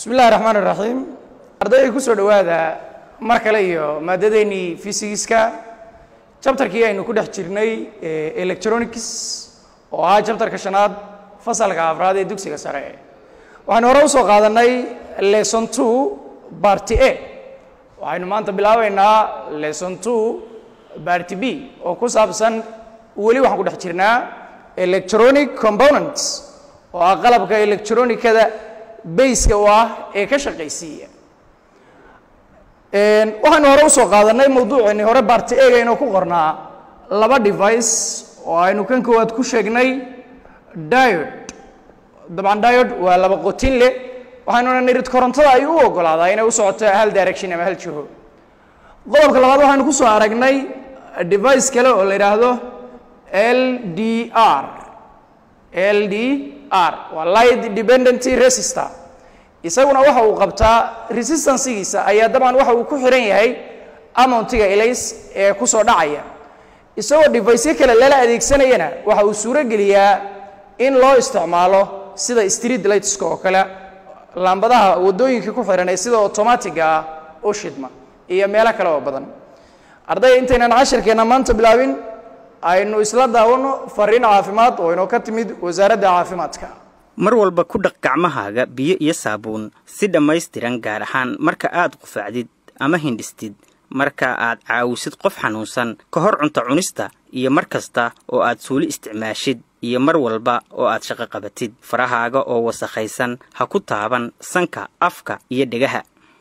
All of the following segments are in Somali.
bismi illahi raxmaan iraxiim ardayda ku soo dhowaada mar kale iyo maadadeennii fysigiska jabtarkii aynu ku dhex jirnay electronics oo ahaa jabtarka shanaad fasalka afraad ee dugsiga sare waxaynu hore usoo qaadanay lesson two barty a waxaynu maanta bilaabaynaa lesson two barty b oo ku saabsan weli waxaan ku dhex jirnaa electronic components oo ah qalabka electronicada bayska u ah ee ka shaqaysiiya waxaynu hore usoo qaadanay mawduuceeni hore barty ega inuu ku qornaa laba device oo aynu kan koowaad ku sheegnay diod dabcan diod waa laba qotin leh waxaynuna nirid korontada ay u ogolaadaa inay u socoto hal direction ama hal jiho qodobka labaad waxaynu kusoo aragnay device kale oo la yidhaahdo l d r l d r waa light dependenty resistor isaguna waxa uu qabtaa resistancegiisa ayaa dabcan waxa uu ku xiran yahay amountiga elays ee kusoo dhacaya isagoo deviceyo kale lala adeegsanayana waxa uu suuro geliyaa in loo isticmaalo sida street lightska oo kale laambadaha waddooyinka ku xiran ee sida automatiga ah u shidma iyo meelo kale oo badan arday intaynan cashirkeenna maanta bilaabin aynu isla daawano fariin caafimaad oo inoo ka timid wasaaradda caafimaadka mar walba ku dhaq gacmahaaga biyo iyo saabuun si dhammaystiran gaar ahaan marka aad qufacdid ama hindhistid marka aad caawisid qof xanuunsan ka hor cunto cunista iyo mar kasta oo aad suuli isticmaashid iyo mar walba oo aad shaqo qabatid farahaaga oo wasakhaysan ha ku taaban sanka afka iyo dhegaha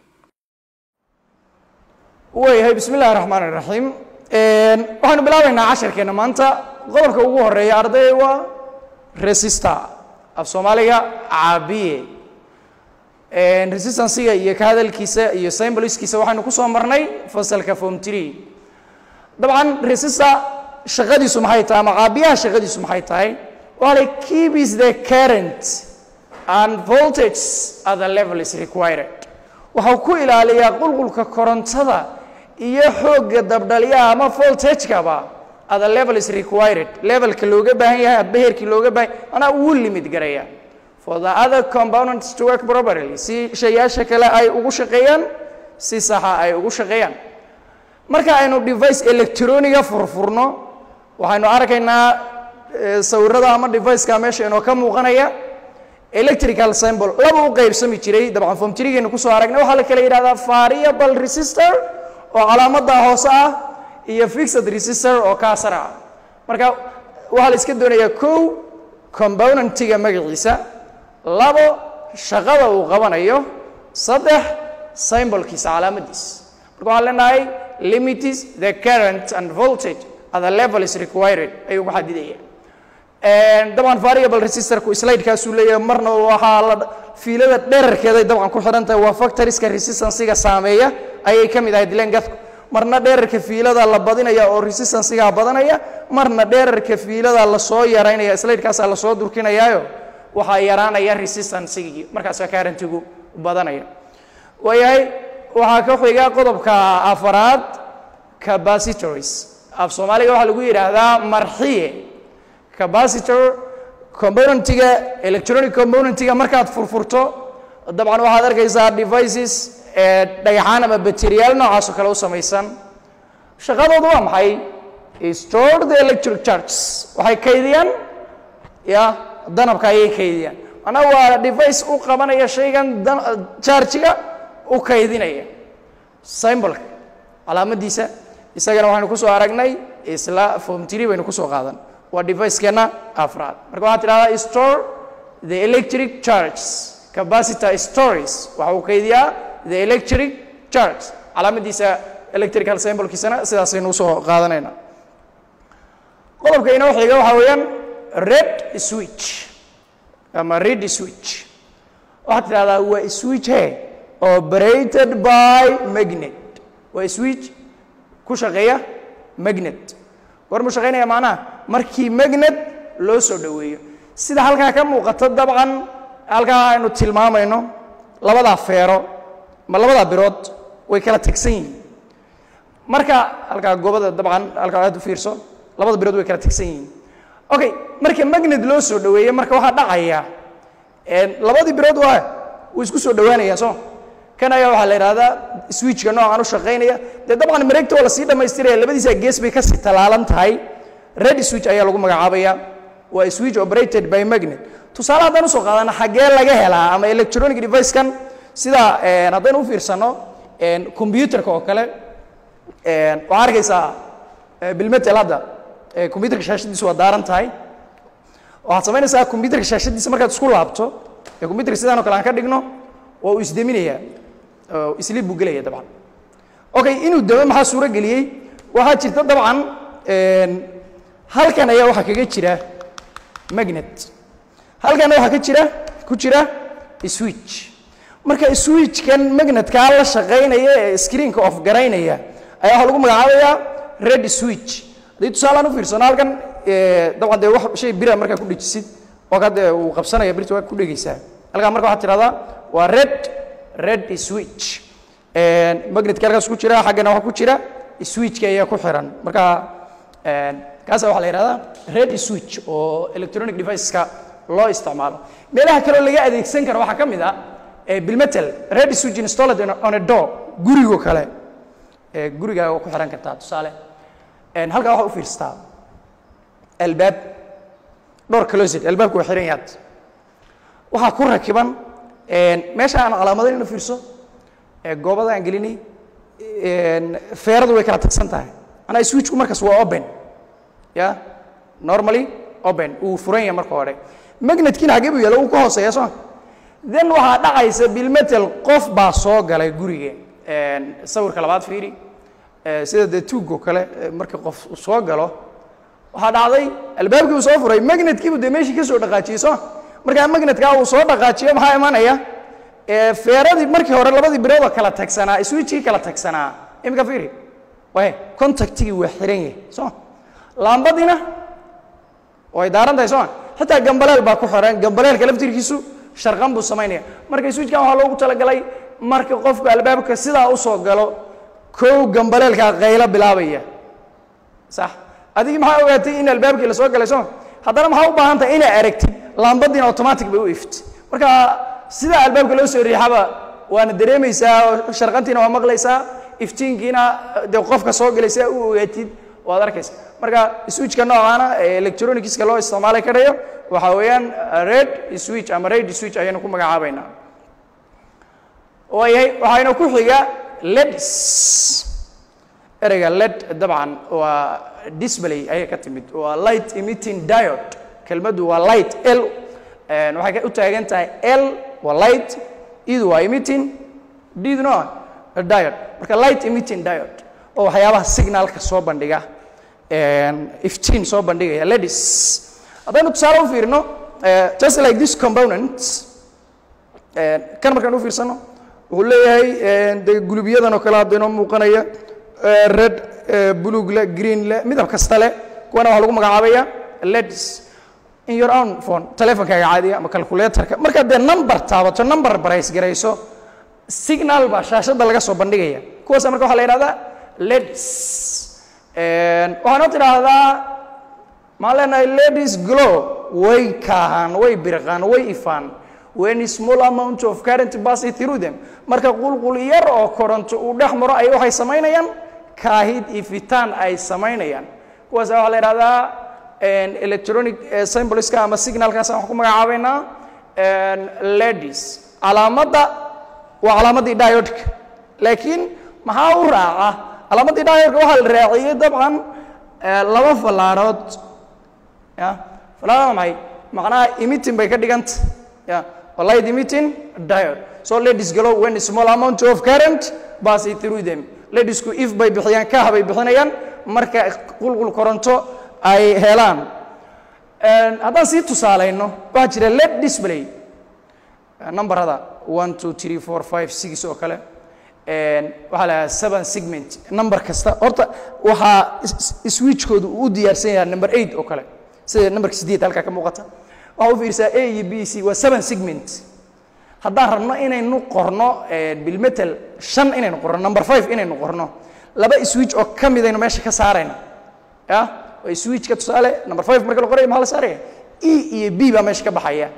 waayahay bismi illahi raxmaan iraxiim waxaynu bilaabaynaa cashirkeenna maanta qodobka ugu horeeya arday waa resistor af soomaaliga caabiye resistanciga iyo ka hadalkiisa iyo symboliskiisa waxaynu kusoo marnay fasalka form tree dabcan resistor shaqadiisu maxay tahay ama caabiyaha shaqadiisu maxay tahay waa lay keep is the current and voltage at the level is required waxau ku ilaaliyaa qulqulka korontada iyo xoogga dabdhalyaha ama voltagekaba at the level is required levelka looga baahan yahay adba heerkii looga baahan manaa wuu limid garaya for the other components to work properly si shayaasha kale ay ugu shaqeeyaan si saxa ay ugu shaqeeyaan marka aynu device electroniga furfurno waxaynu arkaynaa sawirada ama deviceka meesha inoo ka muuqanaya electrical symbol laba u qaybsami jiray dabcan fomtrigeenu kusoo aragnay waxaa la kala yidhahdaa variable resistor oo calaamada hoose ah iyo fixed resistor oo kaasar ah marka waxaa la iska doonayaa kow componentiga magaciisa labo shaqada uu qabanayo saddex symbolkiisa calaamadiisa marka waxaan leenahay limitis the current and voltage at the level is required ayuu ku xadidaya dabcan variable resistorku slidekaasuu leeyahay marna waxaa la fiilada dherarkeeday dabcan ku xihan tahay waa factoriska resistanciga saameeya ayay ka mid ahayd lengadku marna dherarka fiilada la badinaya oo resistancigaa badanaya marna dherarka fiilada lasoo yaraynaya slidekaasaa lasoo durkinayaayo waxaa yaraanaya resistancigii markaasa karantigu badanaya waayahay waxaa ka xiga qodobka afaraad capacitors af soomaaliga waxaa lagu yidhaahdaa marxiye capacitor componentiga electronic componentiga markaad furfurto dabcan waxaad arkaysaa devices ee dhagaxaan ama bateriyaal noocaasoo kale u samaysan shaqadoodu waa maxay store the electric charges waxay kaydiyaan ya danabka ayay kaydiyaan manaa waa device u qabanaya shaygan chargiga u kaydinaya symbolka calaamadiisa isagana waxaynu kusoo aragnay isla fomtiri baynu kusoo qaadan waa devicekeenna afraad marka waxaad tidhahdaa store the electric charges capacitor stories waxa uu kaydiyaa the electric charge calaamadiisa electrical symbolkiisana sidaasaynu usoo qaadanayna qodobka inoo xiga waxaa weeyaan red switch ama red switch waxaad tidhahdaa waa switch he operated by magnet waa switch ku shaqeeya magnet goormuu shaqaynaya macnaha markii magnet loo soo dhoweeyo sida halkaa ka muuqata dabcan halkaa aynu tilmaamayno labadaa feero ma labadaa birood way kala tegsan yihiin marka halkaa goobada dabcan halkaa aad u fiirso labada birood way kala tegsan yihiin okay marka magnet loo soo dhoweeyo marka waxaa dhacaya labadii birood waa wuu isku soo dhowaanaya soo kan ayaa waxaa la yidhahdaa switchka noocan u shaqaynaya dee dabcan mareegta waa lasii dhammaystiraya labadiisa gees bay kasii talaalan tahay red switch ayaa lagu magacaabaya waa switch operated by magnet tusaale haddaan usoo qaadana xaggee laga helaa ama electronic device-kan sida haddaynu u fiirsano computerka oo kale waxaa arkaysaa bilmetel hadda computerka shaashadiisu waa daaran tahay waxaad samaynaysaa computerka shaashadiisa markaad isku laabto ee computerka sidaan oo kale aan ka dhigno waa uu isdeminayaa isliib buu gelaya dabcan okay inuu demo maxaa suuro geliyey waxaa jirta dabcan halkan ayaa waxaa kaga jira magnet halkana waxaa ka jira ku jira switch marka switchkan magnetkaa la shaqaynaya ee screenka off garaynaya ayaa waxaa lagu magacaabayaa red switch haddii tusaalaan u fiirsano halkan dabcan dee wax shay bira markaa ku dhejisid oo ka dee uu qabsanaya birta waa ku dhegaysaa halkaa marka waxaad tidhahdaa waa red red switch magnetka halkaas ku jira xaggana waxaa ku jira switchka ayaa ku xiran marka kaasa waxaa la yidhahdaa red switch oo electronic deviceska loo isticmaalo meelaha kaleo laga adeegsan karo waxaa ka mid ah bilmetal red switch installed on a door gurigo kale gurigaaga waa ku xiran kartaa tusaale halkaa waxaa u fiirsataa albaab dhowr closet albaabku waa xiran yaad waxaa ku rakiban meesha aan calaamadayn inu fiirso goobada aan gelinay feeradu way kala tagsan tahay manaa switchku markaas waa open ya normally open uu furan yahay marka hore magnetkiina xaggee buu yaalla uu ka hooseeya soo then waxaa dhacaysa bilmetel qof baa soo galay guriga sawirka labaad fiiri sida dee tuugoo kale markii qof soo galo waxaa dhacday albaabkii uu soo furay magnetkiibu dee meeshii ka soo dhaqaajiyey soo markaa magnetkaa uu soo dhaqaajiyo maxaa imanaya feeradii markii hore labadii biroodoo kala tagsanaa switchkii kala tagsanaa imika fiiri waay contactigii waa xiran yahay soo laambadiina way daaran tahay sooma xitaa gambaleel baa ku xiran gambaleelka laftirkiisu sharqan buu samaynaya marka switchkan waxaa loogu talagalay marka qofku albaabka sidaa usoo galo kow gambaleelkaa qaylo bilaabaya sax adigii maxaa ogaatay in albaabkii lasoo galay sooma haddana maxaa u baahan tahay inaa aragtid laambadiina automatic bay u ift marka sidaa albaabka loo soo riixaba waana dareemaysaa sharqantiina waa maqlaysaa iftiinkiina dee qofka soo galay sidaa u ogaatid waad arkaysa marka switchka noocaana ee electronicska loo isticmaalay karayo waxaa weeyaan red switch ama red switch ayaynu ku magacaabaynaa waayahay waxayna ku xiga leds ereyga led dabcan waa display ayay ka timid waa light emitting diode kelmaddu waa light l waxay u taagan tahay l waa light idu waa emitting didno diode marka light emitting diode oo waxyaabaha signalka soo bandhiga iftiin soo bandhigaya ladies haddaynu tusaale u fiirino just like this component kan markaan u fiirsano wuxuu leeyahay de gulubyadan oo kale hadda inoo muuqanaya red blue le green le midab kasta leh kuwana waxaa lagu magacaabaya ladies in your own phone telefonkaaga caadiga ama calculatorka markaad dee number taabato number barays garayso signal baa shaashadda laga soo bandhigaya kuwaasa marka waxaa la yidhahdaa ladies waxaanoo tidhaahdaa maxaan leenahay ladies glow way kaahaan way birqaan way ifaan when small amount of current pass through them marka qulqul yar oo koronto uu dhex maro ay waxay samaynayaan kaahid ifitaan ay samaynayaan kuwaas waxaa la yidhahdaa electronic symboliska ama signalkaas waxaan ku magacaabaynaa ladies calaamadda waa calaamadii diodka laakiin maxaa u raaca calaamadii diodka waxaa la raaciyey dabcan laba fallaarood ya fallaarada maxay macnaha emitting bay ka dhiganta ya light emitting diode so ladies glow when small amount of current pass through them ladiesku if bay bixiyaan kah bay bixinayaan marka qulqul koronto ay helaan haddaan sii tusaalayno waxaa jira led display numberada one two three four five six oo kale waxaa la seven segment number kasta horta waxaa switchkoodu uu u diyaarsan yahay number eight oo kale sida numberka sideed halkaa ka muuqata waxaa u fiirsaa a iyo b c waa seven segment haddaan rabno inaynu qorno bilmetal shan inaynu qorno number five inaynu qorno laba switch oo ka midaynu meesha ka saarayna ya waa switchka tusaale number five marka la qorayo maxaa la saaraya e iyo b baa meesha ka baxaya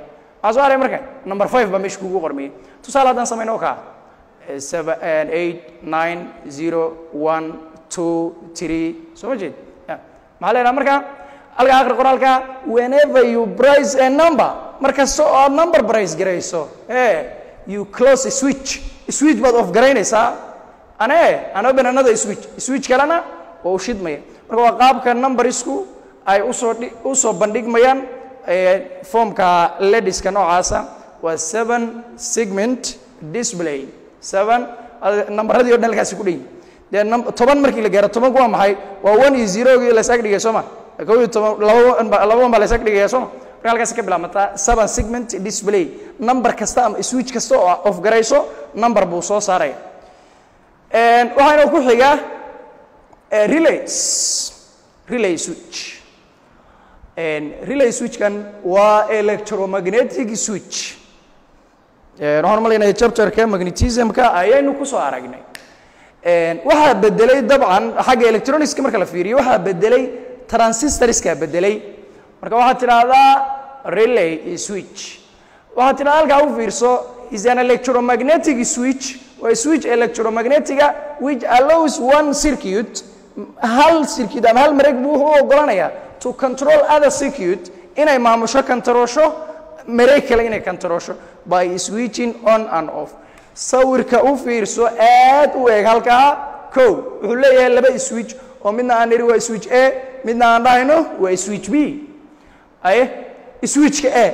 maxaa soo haray marka number five baa meesha kugu qormiyey tusaale haddaan samayno oo kaa seven eight nine zero one two three soo ma jeed ya maxaa leedaha marka halkaa akhri qoraalka whenever you price a number markasta oo aad number price garayso eh you close a switch switch baad off garaynaysaa ane an open another switch switch kalena waa u shidmaya marka waa qaabka numbersku ay usoo dhi- usoo bandhigmayaan eh, formka lediska noocaasa waa seven segment display seven ad- nambaradii o dhan halkaasi ku dhan dee num- toban markii la gaaro tobanku waa maxay waa one iyo zerogii la isaga dhigay sooma kow iyo toban laba one ba- laba one baa la isaga dhigaya sooma marka halkaasi ka bilaabmataa seven segment display number kasta ama switch kasta oo off garayso number buu soo saaraya Een, waxaana ku xiga eh, relays relay switch Een, relay switchkan waa electromagnetic switch Een, waxaan umalaynaya chapterka magnetismka ayaynu kusoo aragnay Een, waxaa bedelay dabcan xagga electronicska marka la fiiriyo waxaa bedelay transistorska bedelay marka waxaad tidhaahdaa relay switch waxaad tidhahdaa halkaa u fiirso is an electromagnetic switch waa switch electromagnetiga which allows one circuit hal circuit ama hal mareeg buu wuxuu u ogolanayaa to control other circuit inay maamusho kantaroosho mareeg kale inay kantaroosho by switching on and off sawirka u fiirso aad u eeg halkaa kow wuxuu leeyahay laba switch oo midna aan niri waa switch a midna aan dhahayno waa switch b aye switchka a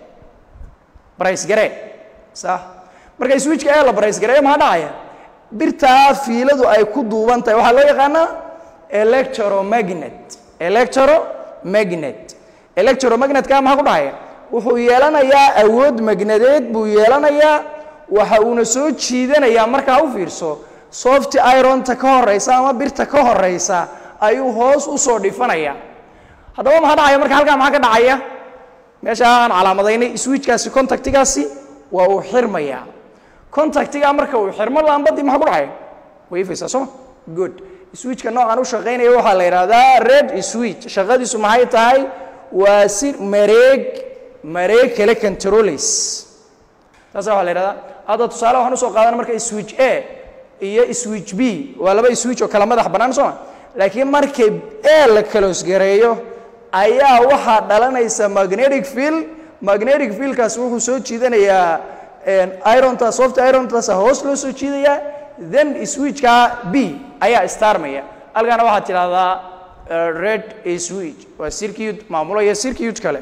barays garee sax marka switchka a la barays gareeyo maxaa dhacaya birtaa fiiladu ay ku duuban tahay waxaa loo yaqaanaa electromagnet electromagnet electromagnetka maxaa ku dhacaya wuxuu yeelanayaa awood magnadeed buu yeelanayaa waxa uuna soo jiidanayaa markaa u fiirso soft ironta ka horeysa ama birta ka horeysa ayuu hoos u soo dhifanaya haddaba maxaa dhacaya marka halkaa maxaa ka dhacaya meesha aan calaamadaynay switchkaasi contactigaasi waa uu xirmaya contactiga marka uu xirmo laambadii maxaa ku dhacaya way ifaysaa sooma good switchka noocan u shaqaynaya waxaa la yidhahdaa red switch shaqadiisu maxay tahay waa si mareeg mareeg kale controllays taasa waxaa la yidhahdaa hadda tusaale waxaan usoo qaadana marka switch a iyo switch b waa laba switch oo kala madax bannaan sooma laakiin markay a la kaloosgareeyo ayaa waxaa dhalanaysa magnetic field magnetic fieldkaas wuxuu soo jiidanayaa ironta soft irontaas hoos loo soo jiidayaa then switchka b ayaa starmaya halkaana waxaad tidhahdaa eh, red switch waa circuit maamulaya circuit kale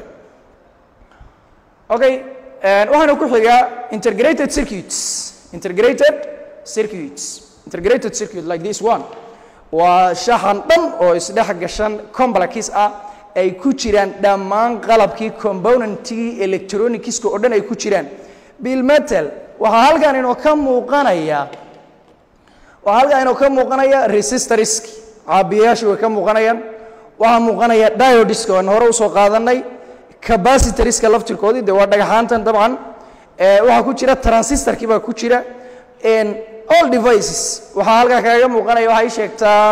okay eh, waxaana ku xiga integrated circuits integrated circuits integrated circuit like this one waa shaxan dhan oo isdhex gashan complex ah ay ku jiraan dhammaan qalabkii componentkii electronicska oo dhan ay ku jiraan bilmetal waxaa halkan inoo ka muuqanaya waxaa halkan inoo ka muuqanaya resistorski caabiyayaasha way ka muuqanayaan waxaa muuqanaya diodiska aan hore usoo qaadanay capacitorska laftirkoodii dee waa dhagaxaantan dabcan Eh, waxaa ku jira transistorkii baa ku jira En all devices waxaa halkaa kaaga muuqanaya waxay sheegtaa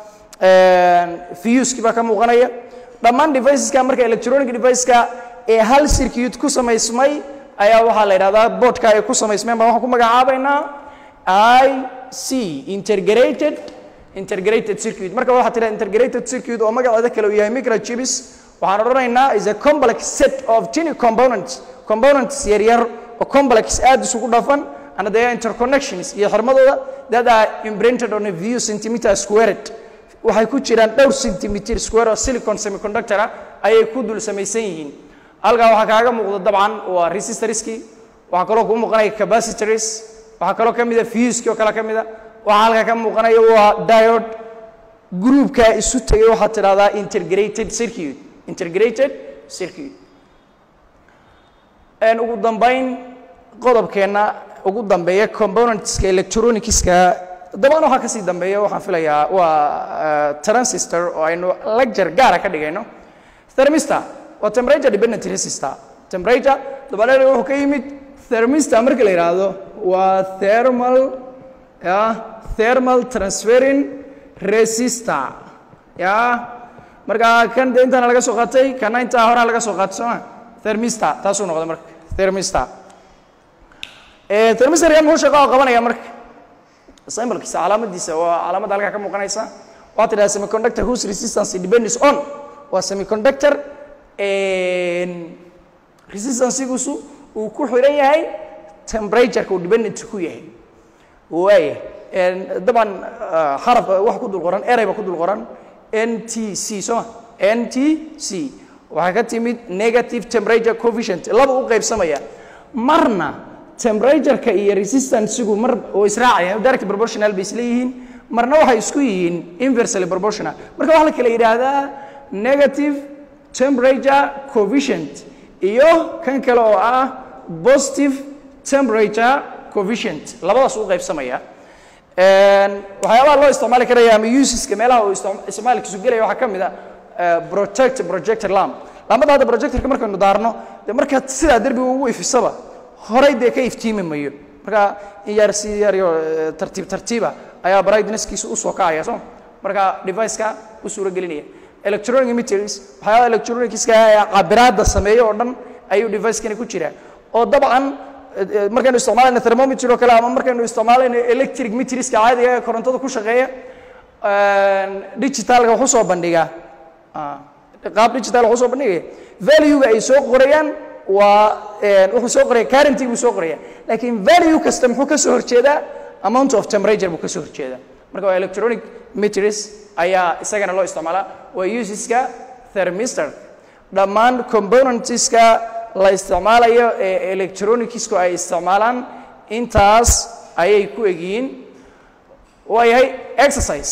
fuskii baa ka muuqanaya dhammaan deviceska marka electronic deviceska ee hal circuit ku samaysmay ayaa waxaa la yidhahdaa boardka ay ku samaysmeen baan waxaan ku magacaabaynaa i c integrated integrated circuit marka waxaa tidhaha integrated circuit oo magaceeda kale uu yahay microchips waxaan odhanaynaa is a complex set of tiny components components yaryar oo complex aad isugu dhafan and they are interconnections iyo xirmadooda that are imprinted on a few centimeter squared waxay ku jiraan dhowr centimeter square oo silicon semiconductor ah ayay ku dul samaysan yihiin halkaa waxaa kaaga muuqda dabcan waa resistorski waxaa kaloo kuu muuqanaya capacitors waxaa kaloo ka mida fuski oo kale ka mida waxaa halkaa ka muuqanaya waa diode groupka isu tegay waxaad tidhahdaa integrated circuit integrated circuit En ugu dambayn qodobkeenna ugu dambeeya componentska electronicska dabcan waxaa kasii dambeeya waxaan filayaa waa eh, transistor oo aynu lecture gaara ka dhigayno thermistor waa temperature dependent resistor temperature dabadeed wuxuu ka yimid thermistor marka la yidhaahdo waa thermal ya thermal transferring resistor ya marka kan dee intaana laga soo qaatay kana intaa horaa laga soo qaatay sooma thermistor taasuu noqday marka thermistor thermistorkan muxuu shaqo oo qabanaya marka symbolkiisa calaamadiisa waa calaamadda halkaa ka muuqanaysa waxaa tidhaha semiconductor whose resistance depends on waa semiconductor resistancegiisu uu ku xiran yahay temperatureka uu dependent ku yahay waaya dabcan xaraf wax ku dul qoran erayba ku dul qoran n t c sooma n t c waxaa ka timid negative temperature coefficient laba u qaybsamaya marna temperatureka iyo resistancegu mar oo israacaya direct proportional bay isleeyihiin marna waxay isku yihiin inversely proportional marka waxaa la kala yidhaahdaa negative temperature coefficient iyo kan kale oo ah positive temperature coefficient labadaas u qaybsamaya waxyaabaha loo isticmaali karaya ama useska meelaha uu isticmaalkiisu gelaya waxaa ka mid a project projector lamp laambada hadda projectorka markaynu daarno dee marka sidaa derbiga ugu ifisaba horay dee ka iftiimi mayo marka in yar si yaryo tartiib tartiiba ayaa brightnesskiisa usoo kacaya soo marka deviceka u suuro gelinaya electronic emitters waxyaabaha electronicska ee cabiraadda sameeyo oo dhan ayuu devicekani ku jiraa oo dabcan markaynu isticmaalayno thermometer oo kale ama markaynu isticmaalayno electric meterska caadiga ee korontada ku shaqeeya digitalka wuxuu soo bandhigaa qaab digital wuxuu soo bandhigaya valuega ay soo qorayaan waa wuxuu soo qoraya currenty buu soo qoraya laakiin value kasta muxuu ka soo horjeedaa amount of temperature buu ka soo horjeedaa marka waa electronic meters ayaa isagana loo isticmaalaa waa useska thermistor dhammaan componentska la isticmaalayo ee electronicsku ay isticmaalaan intaas ayay ku egyihiin waayahay exercise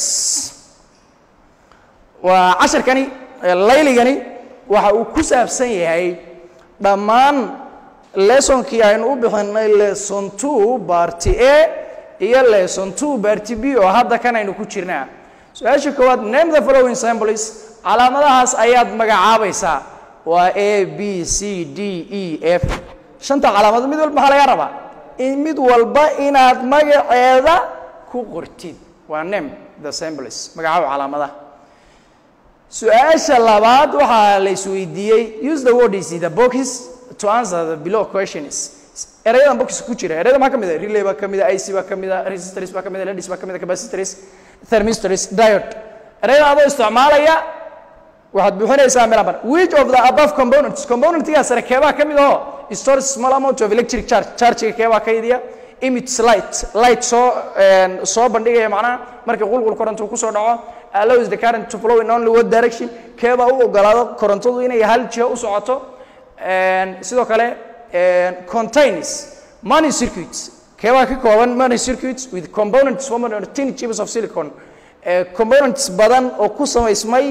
waa casharkani layligani waxa uu ku saabsan yahay dhammaan lesonkii aynu u bixinay lesson two barty a iyo lesson two barty b oo hadda kan aynu ku jirnaa su-aasha koowaad name the following symbols calaamadahaas ayaad magacaabaysaa waa a b c d e f shanta calaamadood mid walba maxaa laga rabaa in mid walba inaad magaceeda ku qortid waa name the symbols magacaabo calaamadaha su-aasha labaad waxaa la isweydiiyey use the word is the box to answer the below questions erayadan box ku jira erayada maxaa ka mid a relay baa ka mid a ic baa ka mid a resistors baa ka mid a ledis baa ka mid a capacitors thermistors diode erayadan adoo isticmaalaya waxaad buuxinaysaa meel aban which of the above components componentgaa sare keebaa ka mid aho stores small amount of electric charge chargega keebaa ka idiya emits light light soo soo bandhigaya macnaha markii qulqul koronto kusoo dhaco allows the current to flow in only one direction keebaa u ogolaado korontadu inay hal jiho u socoto sidoo kale contains money circuits keebaa ka kooban money circuits with components formed on tin chips of silicon components badan oo ku samaysmay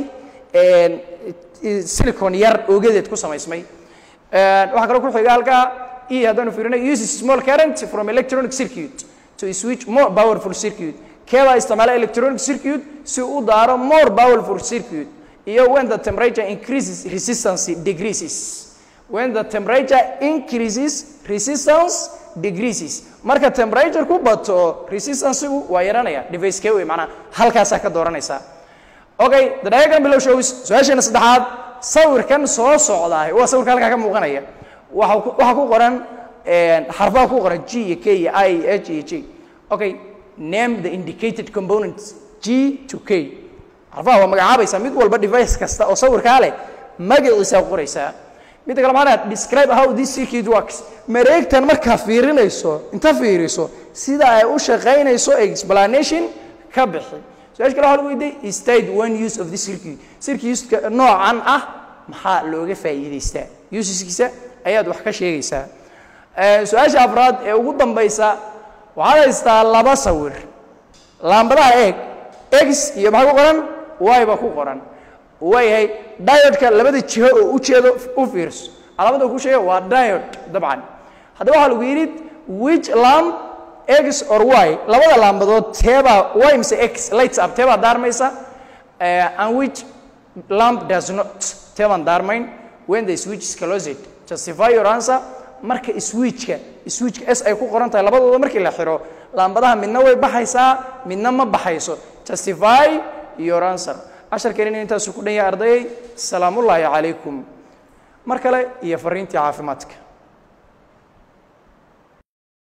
silicon yar oogadeed ku samaysmay waxaa kaloo ku xiga halkaa e haddaanu fiirino uses small current from electronic circuit to switch more powerful circuit keebaa isticmaala electronic circuit si u daaro more powerful circuit iyo when the temperature increases resistance decreases when the temperature increases resistance decreases marka temperature ku bato resistancegu waa yaranaya device kee wey macnaha halkaasaa ka dooranaysaa okay the diagram below shows su-aasheena saddexaad sawirkan soo socdaay waa sawirka halkaa ka muuqanaya waxa waxaa ku qoran xarfaha ku qoran g iyo k iyo i iyo h iyo j okay name the indicated components g to k xarfaha waa magacaabaysaa mid walba device kasta oo sawirkaa leh magaciisa qoraysaa midda kale maxaa describe how this circuit works mareegtan markaa fiirinayso inta fiiriso sida ay u shaqaynayso explanation ka bixi su-aasha kale waxa lagu weydiiyey state one use of this circuit circuitka noocan ah maxaa looga faa'iidaystaa useskiisa ayaad wax ka sheegaysaa su-aasha afraad ee ugu dambaysa waxaad haystaa laba sawir laambadaha eeg x iyo maxaa ku qoran y baa ku qoran waayahay diodka labada jiho oo u jeedo u fiirso calaamada ku sheega waa diod dabcan haddaba waxaa lagu yidhi which lamp x or y labada laambadood teebaa y mise x lights up teebaa daarmaysa and which lamp does not teebaan daarmayn when the switch is closed justify your answer marka switchka switchka s ay ku qoran tahay labadooda markii la xiro laambadaha midna way baxaysaa midna ma baxayso justify your answer casharkeenina intaasu ku dhan yahay ardayay salaamullaahi calaykum mar kale iyo fariintii caafimaadka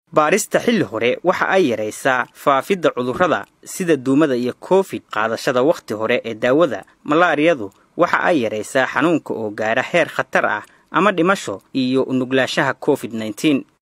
baarista xilli hore waxa ay yaraysaa faafidda cudurrada sida duumada iyo covid qaadashada wakhti hore ee daawada malaariyadu waxa ay yaraysaa xanuunka oo gaara heer khatar ah ama dhimasho iyo nuglaanshaha covid nneteen